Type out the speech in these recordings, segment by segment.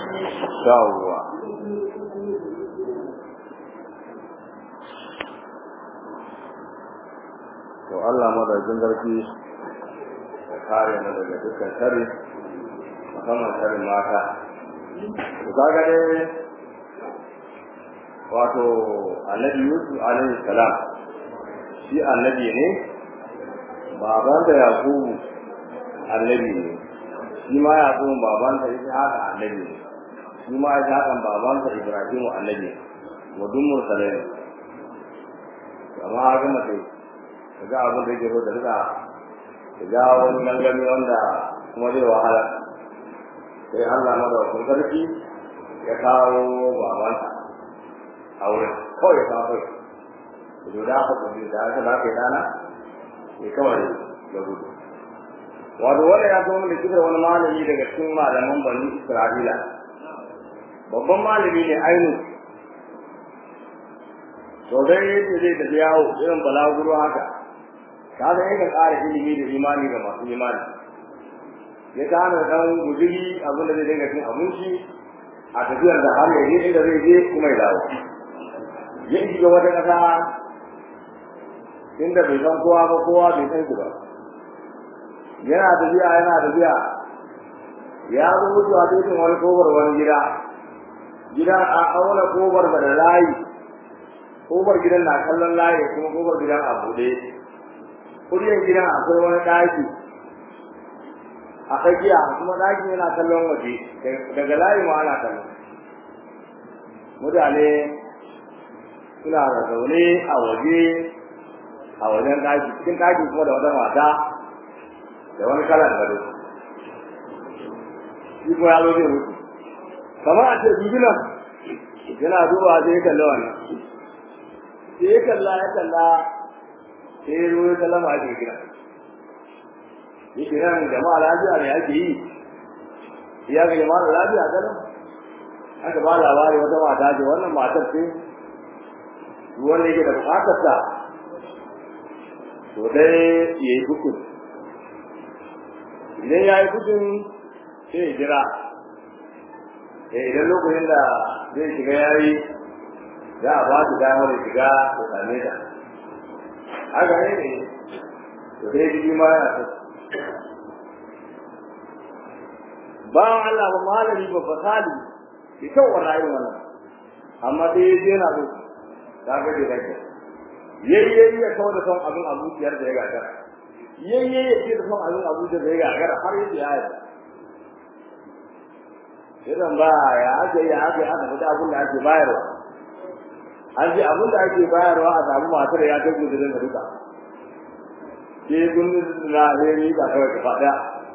yawwa to Allah madaukin garki ya kare mu daga dukkan sharri musamman sharrin mata to kaga dai wato annabi Yusuf alaihi salam shi annabi ne baban da Yakubu annabi ne shi ma Yakubu baban sa ita haka annabi ne shi ma ita haka baban sa Ibrahim annabi wa dun mursalai amma haka mace ga abin da yake so da rika da jawo wani gangami wanda kuma zai wahala sai Allah madaukakin sarki ya kawo babanta a wurin kawai ya kawo kai da da aka gudu da aka ba kai dana ya kawai ya gudu wato wanda ya zo da kibir wani malami daga cikin malaman bani Isra'ila babban malami ne ainu to dai yake zai tafi yawo irin balaguro haka kaga yake ƙara ilimi da imani ga masu imani ya gane dan guduri abin da zai dinga cin abinci a tafiyar da har ya je inda zai je kuma ya dawo ya shiga wata ƙasa inda bai san kowa ba kowa bai san shi ba yana tafiya yana tafiya ya zo mutuwa cikin wani kobar wani gida gidan a auna kobar da layi kobar gidan na kallon layi kuma kobar gidan a buɗe kuryan gidan akwai wani ɗaki a tsakiya kuma ɗakin yana kallon waje daga layi ma ana kallon mutane suna da zaune a waje a wajen ɗaki cikin ɗaki kuma da wata mata da wani kalan gado shi kuma ya zo zai mutu kamar a ce bibinan yana duba sai ya kalli wannan sai ya kalla ya kalla sai ya zo ya sallama a cikin gida yake nan jama'a lafiya ne ake yi ya ga jama'a lafiya ganin aka ba labari wata mata ce wannan matar ce wanda yake da bukatar ta to dai ya yi hukun idan ya yi hukun sai ya jira idan lokacin da zai shiga ya yi za a ba su damar shiga da same ta haka ne ne to dai jiki ma yana ta bawan Allah ba malami ba fasali ki kyau wa rayuwar wannan amma dai ya je na so ta ga da kake yayi yayi ya kawo da son abin a zuciyar da ya gagara yayi yayi ya ce da son abin a zuciyar da ya gagara har yadda ya yi idan ba ya ake ya ake aka fita abin da ake bayarwa an ce abin da ake bayarwa a samu matar ya kai gudurin da duka ke gundun na reri ba kawai ka faɗa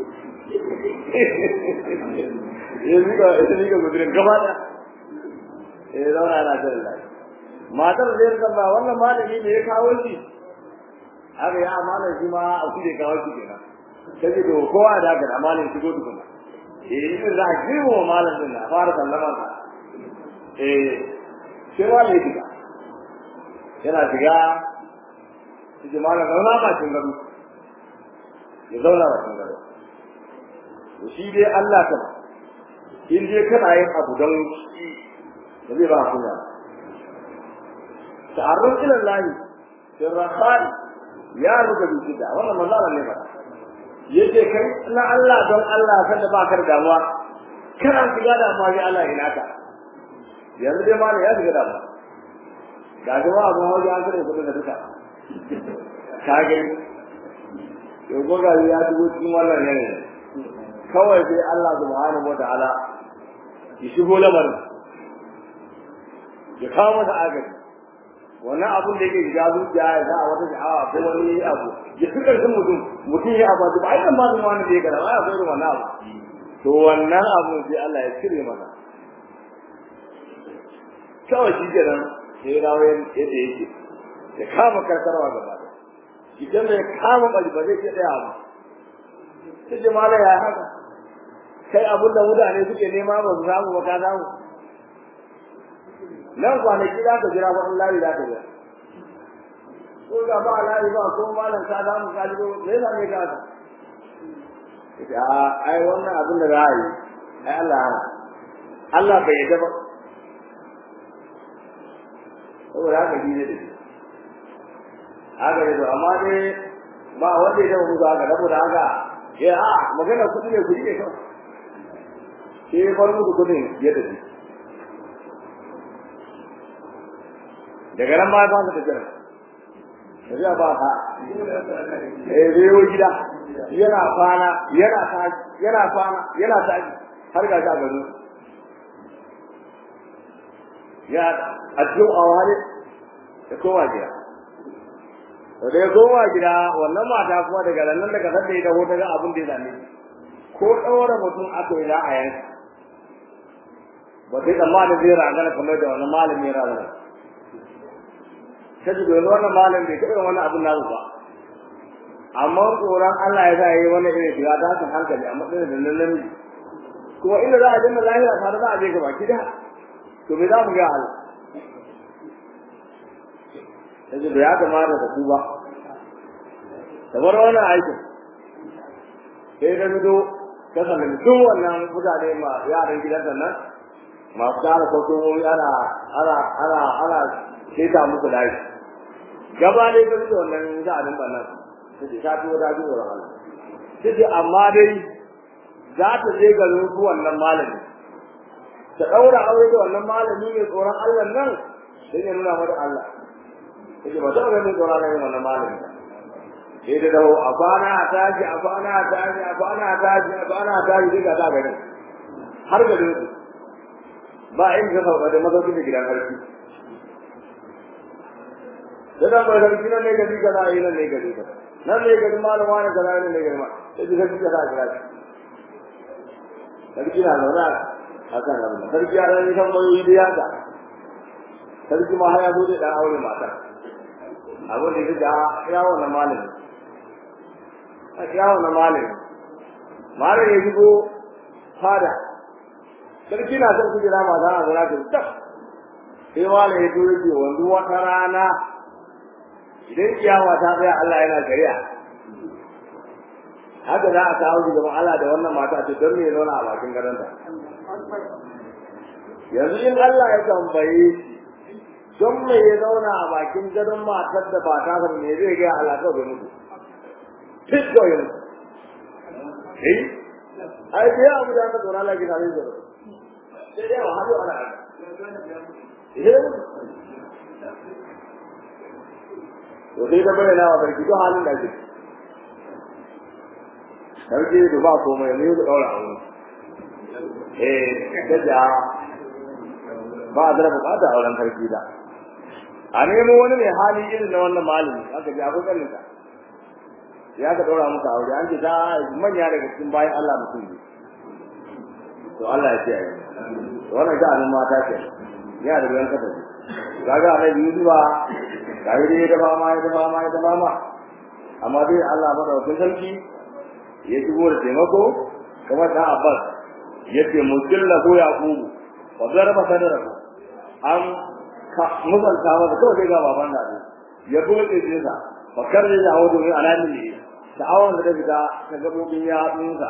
ya miƙa ita miƙa gudurin gaba ɗaya ya zauna yana jin lai matar zai rika ba wannan malami ne ya kawo shi haka ya amanar shi ma a kuɗe kawo shi kenan sai da kowa da haka da amalin shigo tukuna eh in za a girma wa malam din na fara sallama sa eh sai ma ne shiga yana shiga shi malam zauna ma cin gado ya zauna ma cin gado to shi dai Allah ta in dai kana yin abu don shi da zai ba kunya ta'arruf ila Allah sirran ya ruka bi da wannan manzo Allah ne ba yace kai na Allah don Allah sanda ba ka da damuwa kana shiga da amma ya Allah ina ka yanzu dai malai ya shiga damuwa ga jama'a ba waje an kare kudin da duka ka ga to goga ya dubo cikin wannan ne kawai sai Allah subhanahu wataala ya shigo lamarin ya kawo masa agaji wannan abun da yake shiga zuciya ya za a wata sha'awa ko wani abu ya fi ƙarfin mutum mutum ya abu ba ai ba zuwa wani da ya gara ba ya zo wannan abu to wannan abu sai Allah ya cire masa kawai shi kenan sai rawo yadda yake ya kama karkarwa gaba da idan ya kama bari ba zai ce daya ba sai jama'a ya haka kai abun da mutane suke nema ba su samu ba ka samu nan kwanaki za ka jira ba Allah za ka jira ko ga ba Allah ba ko malam ka samu ka ji me yasa ne ka a ai wannan abin da za yi ai Allah hana Allah bai yarda ba saboda haka shi ne da shi haka ne to amma dai ba wanda ya musu haka saboda haka ya a magana kuɗi ne kuɗi ne kawai sai ya far musu kuɗin ya tafi daga nan ma ya fasa tafiya tafiya ba ka eh zai yi gida yana kwana yana tashi yana kwana yana tashi har ga ta gado ya a cikin awale ya koma gida da ya koma gida wannan mata kuma daga nan daga sanda ya dawo daga abin da ya zame ko ɗaura mutum aka yi za a yanka ba sai tsammanin zai ragana kamar da wannan malami ya ragana ta ji domin wannan malam bai taɓa wannan abin nasu ba amma tsoron Allah ya sa yi wannan irin shiga ta haka hankali a matsayin da nan namiji kuma inda za a dinga lahira tare za a je gaba ki da to me za mu ga Allah yanzu da ya kamata ka tuba da bar wannan aikin sai da fito ka sallami duk wannan mutane ma yaran gidan nan masu tara kwastomomi ana ana ana ana keta musu layi gaba dai ka fito wannan za a dinga nan ta ce ta tuwo ta ji tsoron Allah ta ce amma dai za ta je garin su wannan malami ta ɗaura aure da wannan malami mai tsoron Allah nan sai ya nuna mata Allah yake ba ta ganin tsoron Allah wannan malami sai da dawo a kwana a tashi a kwana a tashi a kwana a tashi a kwana a tashi sai ga ta garin har garin su ba in ka sauka da mazauki da gidan sarki da dan ba sarki nan ne gari kaza yi nan ne gari kaza nan ne gari malama ne kaza nan ne gari ma sai ji sarki kaza kira shi sarki na zauna a kan abin sarki ya ɗan tambayoyi da yaka sarki ma har ya zo da ɗan aure mata abin da ya ya wannan malami a ya wannan malami malami ya shigo fada sarki na son kujera mata na zauna ta tab sai malami ya zo yake wanzu wata rana idan kiyama ta tsaya Allah yana shari'a haka za a kawo shi gaban Allah da wannan mata ce don me ya zauna a bakin gadonta yanzu in Allah ya tambaye don me ya zauna a bakin gadon matar da ba ta san me zai ga Allah kawai bai mutu fit ko yin eh ai dai abu da ka tsora Allah ki tare da sai dai wa hadu ala eh to dai da bayyana wa barki duk halin da ke sarki da ba komai ne da daura aure eh kaja ba da bukata a wurin sarki da a nemo wani mai hali irin na wannan malami aka ji akwai kanin sa ya ka daura muka aure an ce ta manya daga cikin bayan Allah mutum ne to Allah ya ce ai wannan ga anan mata ce ya da ruwan kasa kaga annabi Yusuf ba ga yi da ba ma da ba ma da ba ma amma dai Allah madaukakin sarki ya shigo da taimako kamar da Abbas yace mutilla ko Yaqubu wa zarba sadarahu an ka musalta masa kawai sai ga baban da ya bude ce sa bakar da ya hawo ne alamin ne da awon da daga ta gabobin ya tsunsa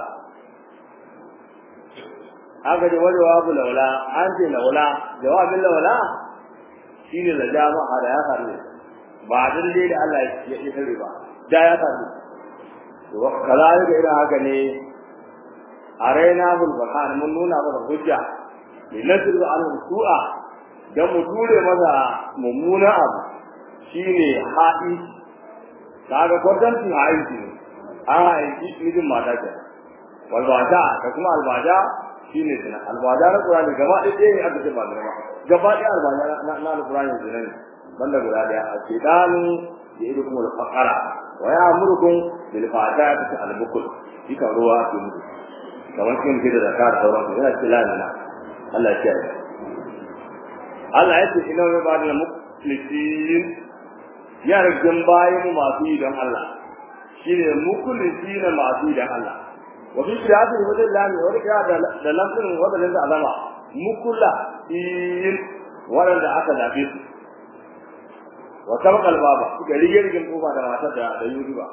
aka ce wani wabu laula an ce laula jawabin laula shine da jama'a da ya faru ba dan dai da Allah ya yi sirri ba da ya faru to kazalika idan haka ne arena bul bakan mun nuna masa hujja linasiru alhum su'a dan mu ture masa mummuna abu shine haɗi kaga kwatanci haɗi ne an haɗi mijin mata ke walbaja da kuma albaja shine zina albaja na qur'ani gaba ɗaya ɗaya ne aka ce ba zina ba gaba ɗaya albaja na na alqur'ani zina ne banda guda ɗaya a ce danu ya idu kuma alfaqara wa ya amurukum bil fa'ati al-bukul dika ruwa ke mutu kamar kin da zakar sauran su yana cikin lalina Allah ya yi Allah ya ce ina wani ba da muklisin ya rajin bayan masu yi don Allah shi ne muklisin masu yi don Allah wa fi shirati da wajen lami wani kira da lafin wadannan da alama mukula in waɗanda aka zaɓe su wa sabaqal baba suka rige rigin kofa da matar da da yusufa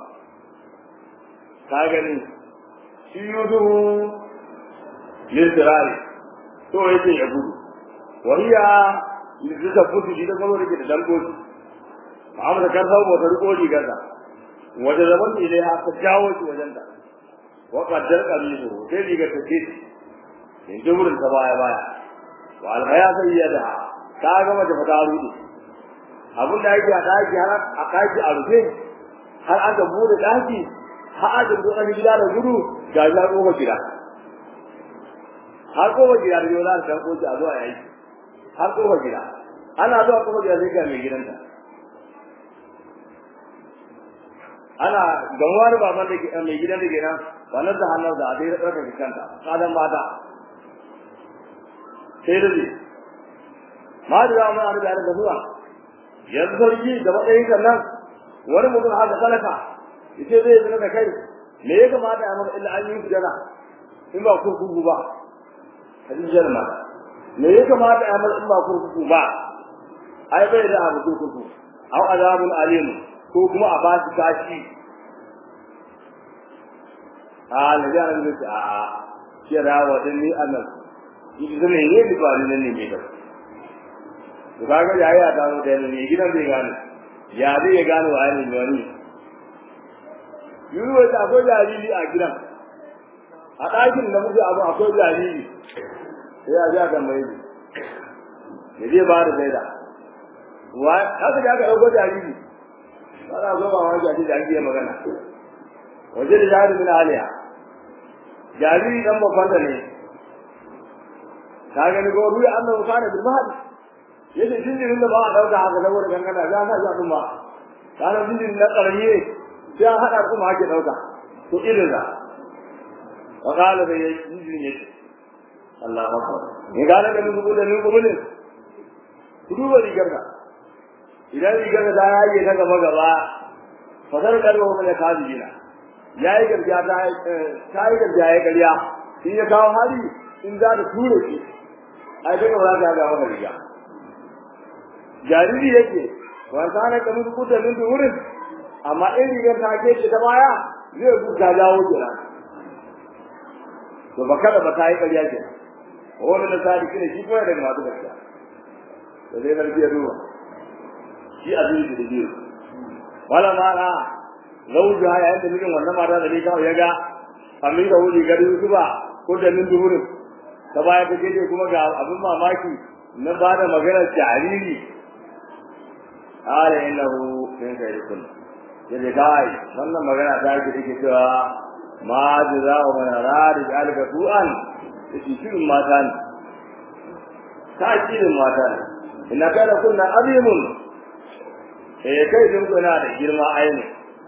ka gani shi yusufu lisirari to yake ya gudu wariya yanzu ta fudu shi da saboda ke da dambobi amma da kan samu wata riko rigarsa wajen zaman ne dai aka jawo shi wajen ta wa qaddar qamisu sai rigar ta ce in duburin ta baya baya wa alhaya sayyada ta ga mace fata rudu abin da yake a daki har a daki a rufe har aka bude daki har aka bude gida da gudu ga ya ko gida har ko gida da yau za ta ko a zuwa yayi har ko gida ana zuwa ko gida sai ga mai gidanta ana gamuwa da baban da mai gidan da kenan wannan da hannu da adai da ɗaukar kanta kadan mata sai da ma da zama a da da zuwa yanzu sarki da matsayin sannan wani mutum haka talaka yace zai zina da kai me ya kamata a maka illa an yi sujana in ba kurkuku ba hadin jalma me ya kamata a maka in ba kurkuku ba ai bai da abu kurkuku au azabun alim ko kuma a ba shi kashi a na ga nan da a kira wa dan ni annan idan ne ne ba ne ne ne ba to kaga yayi a dawo da ne gidan bai gane ya zai ya gano wa ne wani yuru wata akwai jariri a gidan a ɗakin da muke abu akwai jariri sai ya ja ga mai ne zai ba da faida wa haka da aka ɗauko jariri ana zo ba wani jariri da ake magana waje da jariri na aliya jariri dan babban da ne ka gani ko ruwa annabi kana bil mahdi yace jinjirin da ba a dauka haka saboda gangana ya sa ya kuma kana jinjirin na karamiye sai an hada kuma ake dauka to irin da wa qala bai jinjirin yake Allahu akbar ni gane da mun da mun kuma ne ku duba rigar da idan rigar da ya yi ta gaba gaba fasar kalwa mun ya kaji jina yayi gargajiya ta ta yi gargajiya ya gariya in ya kawo hali in za ta ture shi ai daga ba za ta ga maka riga jariri yake wasa na kamar kuta min wurin amma in rigar ta ke shi ta baya zai buka jawo kira to ba kada ba ta yi ƙarya ke wani na sa dikine shi kuma daga masu gaskiya da zai karfi ya duba shi a zuwa da biyu wala ma na zauju ha yayin da mijin wannan mata da ne kawai ya ga amin da wuri gari su ba ko da min duhurin ta baya ta ce kuma ga abin mamaki na ba da maganar jariri ala innahu min khairikum yace kai wannan magana ta yake take cewa ma jaza'u man arada alka su'an yace shirin mata ne ta shirin mata ne inna kana kunna azimun eh kai din kuna da girma aini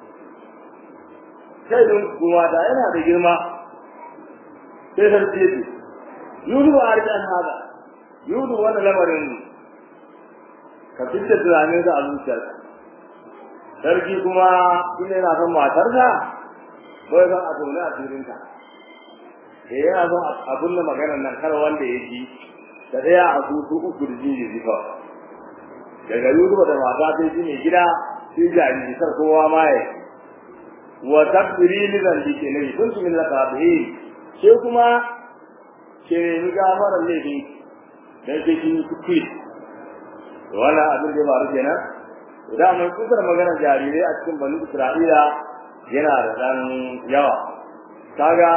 kai din kuma da yana da girma sai sarki ce yudu arjan hada yudu wannan lamarin ka fitta tunanin sa a zuciyarka sarki kuma ina yana son matarsa ko ya san a tona a cikinta eh yana son abun da maganar nan kar wanda ya ji da daya a su su uku da jini zifa daga yuzu da mata sai ji mai gida sai jariri kar kowa ma ya wa takbiri li zalli ke ne kun min la tabihi sai kuma ke ni gafarar laifin dan ke kin kuskure wannan abin da ba ruke kenan da mun kusur magana jarirai a cikin bani Isra'ila yana da dan yawa kaga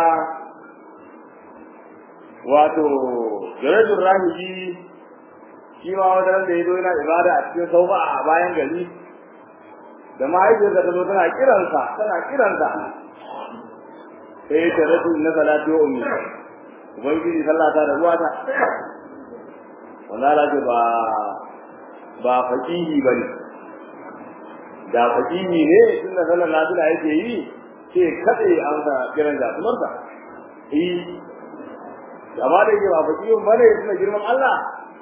wato Jarajul Rahiji shi ma wajen da ya zo yana ibada a cikin saufa a bayan gari da mahaifiyarsa ta zo tana kiransa tana kiransa sai ta rasu na salatu wa ummi ubangiji sallah ta da ruwa ta wannan ce ba ba fakihi bane da fakihi ne tunda sallar nafila yake yi sai kade an sa kiran da sumarsa eh amma da yake ba fakihin bane tunda girman Allah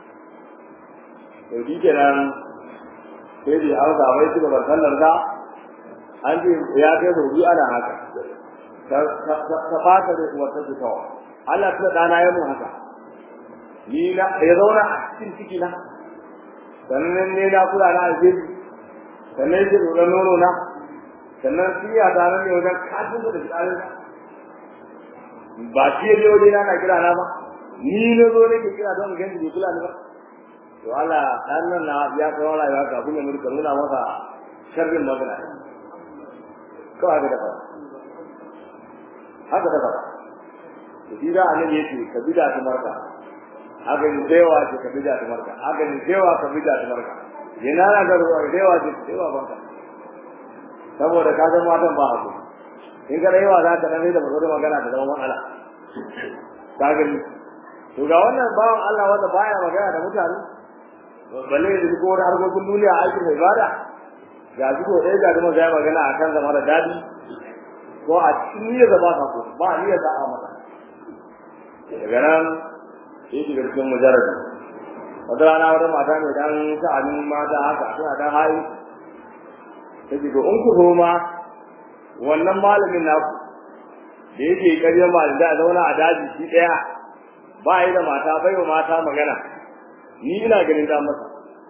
to shi kenan sai dai an ga mai tuba sallar ka an ce ya kai da biyu ana haka ta fata da wata ta tawa Allah ta dana ya mu haka ni na ya zauna a cikin ciki na sannan ne na kula na alheri sannan yake tsoron nono na sannan siya ta nan ne wajen kafin da tsarin ba shi ya waje na na kira na ba ni na zo nake kira don ganci bai kula ni ba to Allah dan nan na ya kawo rayuwa ka kuma mun nuna masa sharrin magana ko haka da fara haka da fara to shi da annabi yake ka bida ta marka haka ni dewa ce ka bida ta marka haka ni dewa ka bida ta marka yana na ga ruwa dewa ce dewa banka saboda ka ga matan ba haku in ka yawa za ka dan da bazaro magana da zama matsala ka gani to ga wannan bawan Allah wanda baya magana da mutane balle da ko wani harkokin duniya aikin ibada ga shi ko ɗaya ga kuma zai magana akan zama da dadi ko a cikin niyyar da ba ka ko ba niyyar da a mata daga nan sai shiga cikin mujarrabi wata rana wata mata mai dan sha'anin mata haka suna dan hayi ta ce to in ku zo ma wannan malamin naku da yake ƙarya malin da zauna a daji shi ɗaya ba yi da mata bai wa mata magana ni ina ganin da masa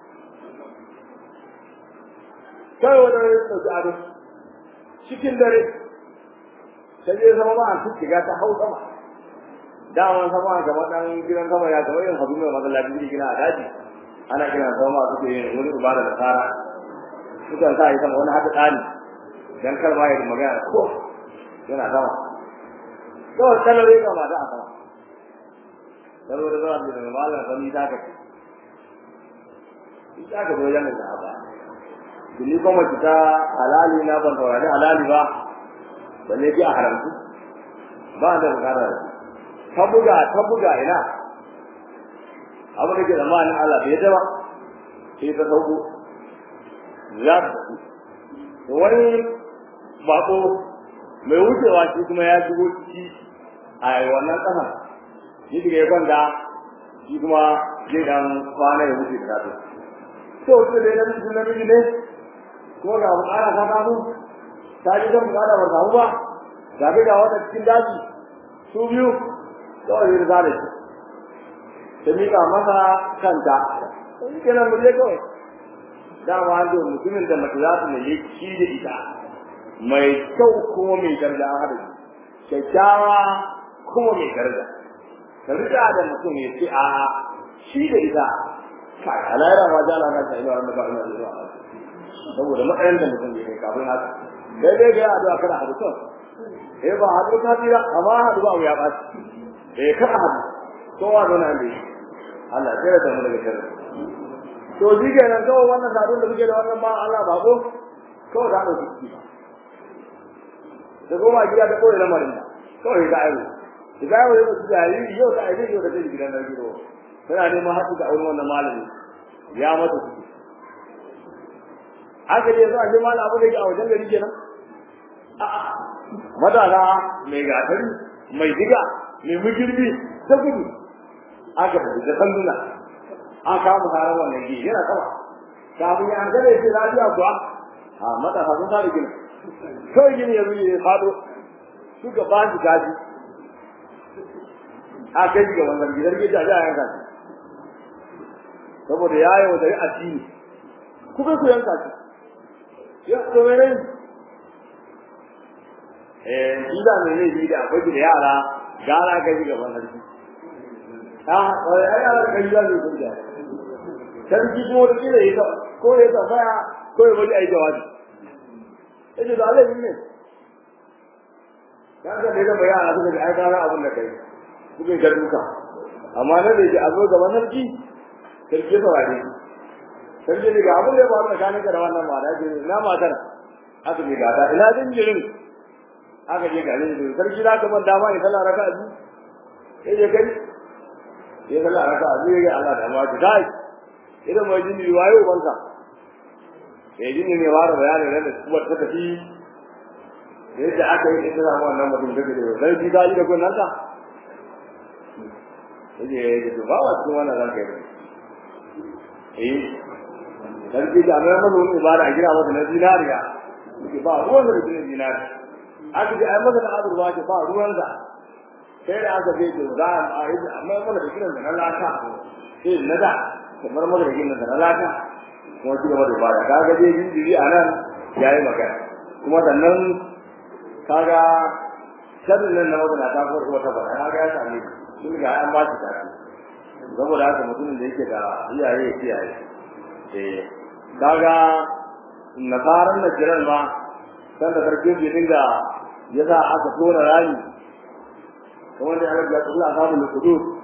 kai wanda ya ɗauki ado cikin dare ta je zama ma an shiga ta hau sama daman sama gaba dan gidan sama ya gaba yin habu mai masallaci da gina a daji ana kira sama ma suke yin wani ibada da tsara sukan sa yi sama wani hada tsani dan kar ma ya magana ko yana sama kawai kalare ga mata a sama saboda zuwa da malam sani ta ka ita ka zo yana da ba Dili kuma kita halali na ban taurari halali ba balle ji a haramtu ba da bukata ta buga ta buga ina abu da ke zamanin Allah bai da ba sai ta sauko ya to wani bako mai wucewa shi kuma ya shigo ciki a wannan kasan shi daga ya kwanta shi kuma zai dan kwana ya wuce da to to sai dai na miji na miji ne ko ga bukara ta kamu ta ji zan bukara ba samu ba ga ga wata cikin daji su biyu kawai ya zare shi ta miƙa masa kanta shi kenan mu je kawai dama an zo mutumin da mace za su nemi shi da ita mai kyau kuma mai daraja an haɗa kyakkyawa kuma mai daraja ka rika da mutum ya ce a shi da ita kai alayra ma jala na ta ina wanda ba ina zuwa saboda matsayin da mutum ya kai kafin haka daidai ga addu'a kada hadu to eh ba hadu ka tira amma hadu ba ya ba eh kada hadu to wa zo nan dai Allah ya da mu daga sharri to shi kenan kawai wannan sadun da muke da wannan ba Allah ba ko kawai da hadu ciki da goma gida da koyi lamarin da kawai ga ayo da ayo da su jariri yau da ayo yau da zai gidan nan gido tana neman haɗu da auren wannan malami ya mata ciki haka dai zuwa shi malam abu da yake a wajen gari kenan a'a madana mai gatari mai diga mai mugirbi ta gudu aka tafi da sanduna an kama harar wannan gini yana sama kafin ya hankali ya ce lafiya kuwa a matasa sun fara gina kawai gini ya zuye ya fado suka ba shi gaji a kai shi gaban zargi zargi ta ji a yanka shi saboda ya yi wa dari addini kuka ku yanka shi ya to mai rai eh shi da mai rai da akwai da yara gara kai shi gaban zargi ah ai ai yara kai da ne kun da sarki kuma da kire ya ko ya tambaya ko ya bari ai jawabi yace da Allah ne kaga da da bayana suka ga ai gara abin da kai kuke ga duka amma nan da yake a zo gaban sarki sarki sa wani sarki ne ga abin da ya faru tsakanin ka da wannan mata ce na matar aka ce gata ina jinjirin aka je ga jinjirin sarki za ka ban dama ya sallah raka a biyu ya je kai ya sallah raka a biyu ya Allah da amma ki kai idan mai jinjiri waye ubanka ya jinjiri ne fara bayanin nan da kuma ta tafi yadda aka yi ita samu wannan mutum da ke da sai ji ga da kun nanta yaje ya ba wa cikin wannan ranka yi eh sarki da mai mun wani ibada a gida masa na zinariya yake ba ruwan da cikin zinari aka ji ai masa da azurwa ke ba ruwan da sai da aka ce to za a yi amma mun da kiran da na lata sai na da kamar mun da kiran da na lata kuma shi gaba da ibada kaga dai jinjiri a nan yayi magana kuma sannan kaga sharrin nan na wata ta farko wata bara kaga ya same sun ga an ba shi karatu saboda haka mutumin da yake da iyaye ya kiyaye eh kaga nasaran na jiran ma kan da sarki bai dinga ya sa aka tona rami kamar da Allah ya tsalla samu lukudu